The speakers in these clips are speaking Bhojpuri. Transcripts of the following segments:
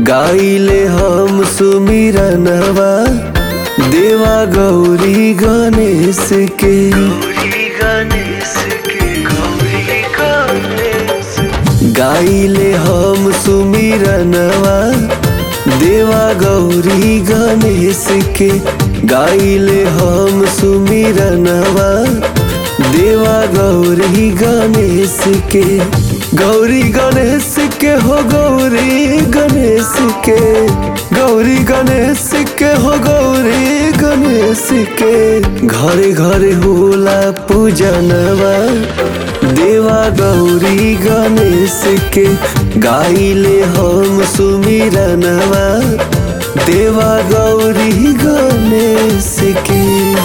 गाइले हम सुमिरनवा देवा गौरी गणेश के गौरी गणेश के गौरी गणेश गाइले हम सुमिरनवा देवा गौरी गणेश के गाइले हम सुमिरनवा देवा गौरी गणेश के गौरी गणेश के हो गौरी गणेश के गौरी गणेश के हो गौरी गणेश के घरे घरे होला पूजनवा देवा गौरी गणेश के गाइले हम सुमिरनवा देवा गौरी गणेश के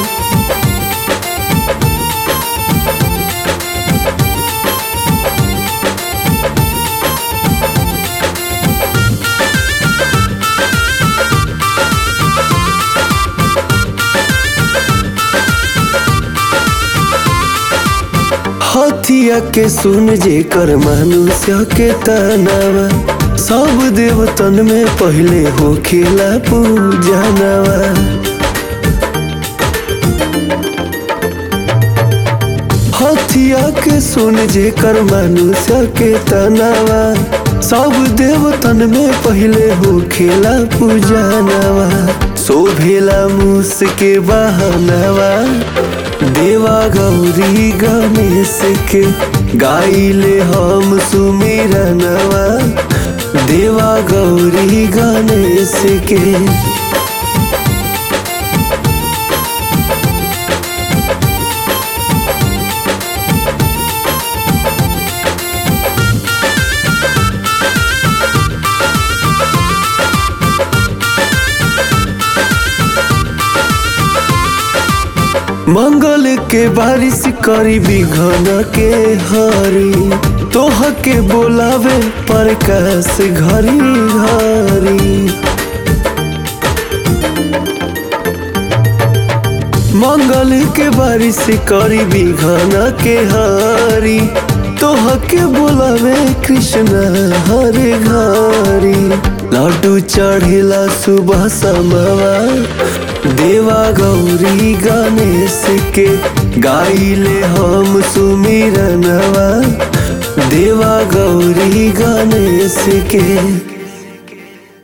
हथिया के सुन जे कर मनुष्य के तनावा सब देवतन में पहले हो खेला पूजनवा हथिया के सुन जे कर मनुष्य के तनावा सब देवतन में पहले हो खेला पूजनवा शोभेला मूस के बहनवा देवा गौरी गणेश के गाइले हम सुमिरनवा देवा गौरी गणेश के मंगल के बारिश करी बिघन के हरी तोह के बोलावे प्रकाश घरी घरी मंगल के बारिश करी बिघन के हरी तोह के बोलावे कृष्ण हरे घरी लड्डू चढ़ेला सुबह समवा देवा गौरी गणेश के गाइले हम सुमिरनवा देवा गौरी गणेश के